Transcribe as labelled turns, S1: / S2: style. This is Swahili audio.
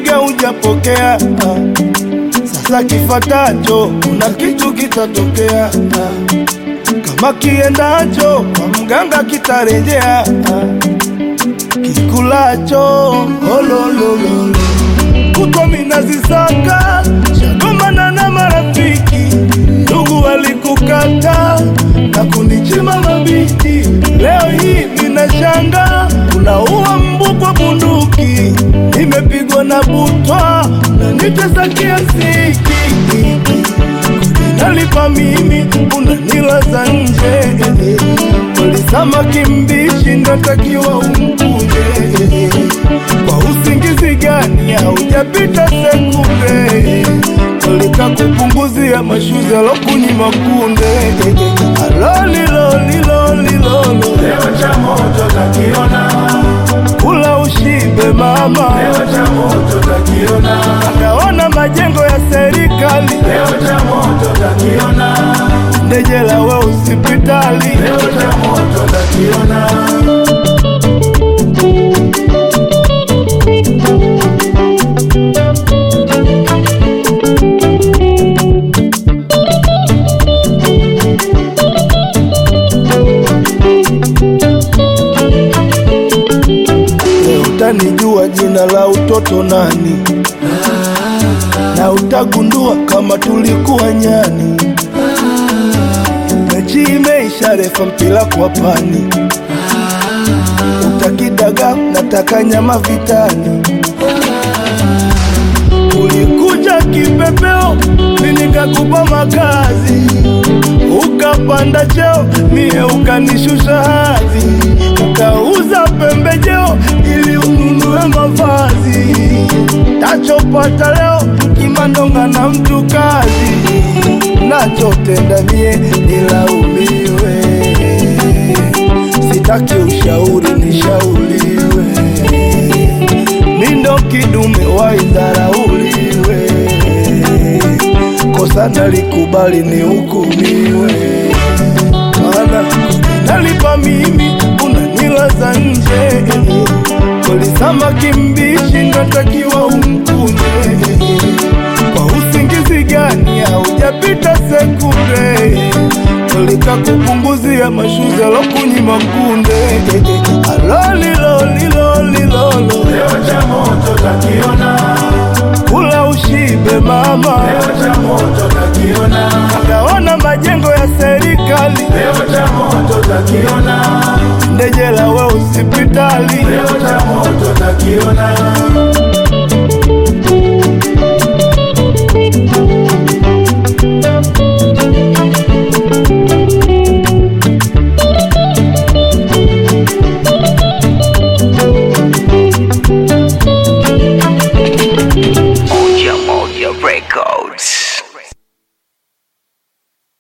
S1: nimepiga hujapokea. Ah, Sasa kifatacho kuna kitu kitatokea. Ah, Kama kiendacho kwa mganga kitarejea. Ah, Kikulacho olololo kutwa minazisaka shagomana na marafiki ndugu walikukata na kunichima mabiti. Leo hii ninashanga unaua mbu kwa bunduki, nimepigwa na butwa na nitesa kiasi nalipa mimi unanilaza nje walisama kimbishi ndatakiwa umkunde kwa usingizi gani haujapita sekunde walika kupunguzia mashuzi alokunyima kunde alolilolilolilolo
S2: Leo cha moto takiona,
S1: kula ushibe mama
S2: leo cha moto takiona,
S1: akaona majengo ya serikali
S2: leo cha moto takiona,
S1: ndejela we hospitali
S2: leo cha moto takiona.
S1: Leo utanijua jina la utoto nani, na utagundua kama tulikuwa nyani. Mechi imeisha, refa mpira kwa pani, utakidaga nataka nyama vitani. Ulikuja kipepeo, mimi nikakupa makazi, ukapanda cheo, mie ukanishusha hadhi, ukauza pembejeo ili ununue mavazi. Tachopata leo kimandonga na mtu kazi, nachotenda mie nilaumiwe, sitaki ushauri nishauriwe mindo kidume waidharauliwe, kosa nalikubali ni hukumiwe, maana nalipa mimi unanilaza nje, kolisama kimbishi natakiwa umkunde, kwa usingizi gani haujapita sekunde Kolika kupunguzia mashuzi alokunyima kunde alolilolilolilolo
S2: Leo cha moto takiona,
S1: kula ushibe mama
S2: leo cha moto takiona,
S1: akaona majengo ya serikali
S2: leo cha moto takiona,
S1: ndejela we hospitali
S2: leo cha moto takiona.